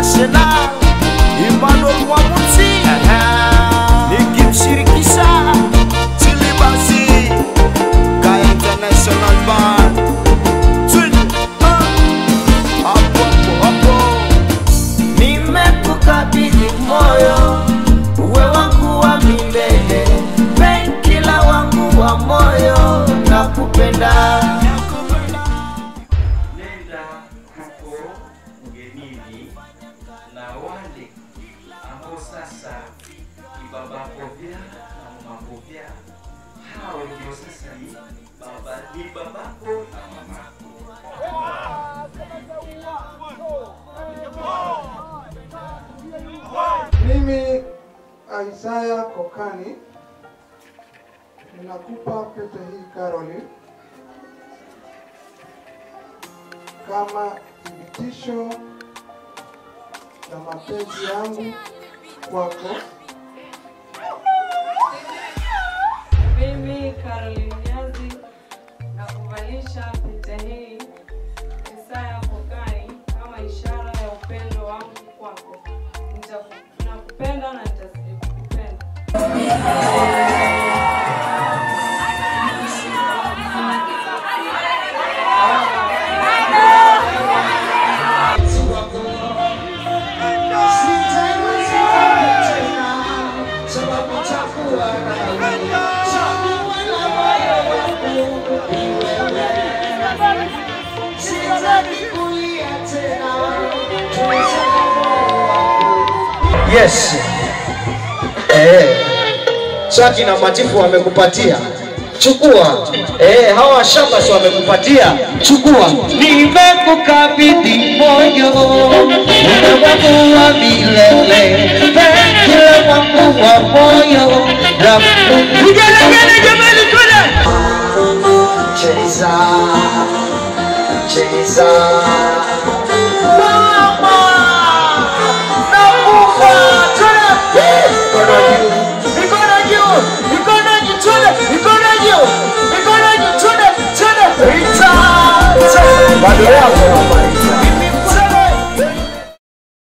international Emmanuel Mwamuti nikimshirikisha Chilibasi ka international band Twin, ah, hapo hapo hapo nimekukabidhi moyo uwe wangu wa milele penkila wangu wa moyo na kupenda nenda huko ugenini na wale ambao sasa ni babakobya na mamakobya hao ndio sasa ni baba ni babako na mamako Mimi Isaya Kokani ninakupa pete hii Caroline kama thibitisho la mapenzi yangu kwako. Mimi Caroline Nyazi na kuvalisha pete hii Isaya Kokani kama ishara ya upendo wangu kwako. Nitaku- Nakupenda na nitazidi kukupenda. Yes. Eh. Chaki na Matifu wamekupatia. Chukua. Eh, hawa shamba si wamekupatia. Chukua. Nimekukabidhi moyo. Mume wangu wa milele. Kila wangu wa moyo. Vigelegele jamani kule. Cheza. Cheza. Mama. Nakufa. Tena. Mikono juu. Mikono juu. Mikono juu. Tena. Mikono juu. Mikono juu. Tena. Tena. Rita. Bado yako.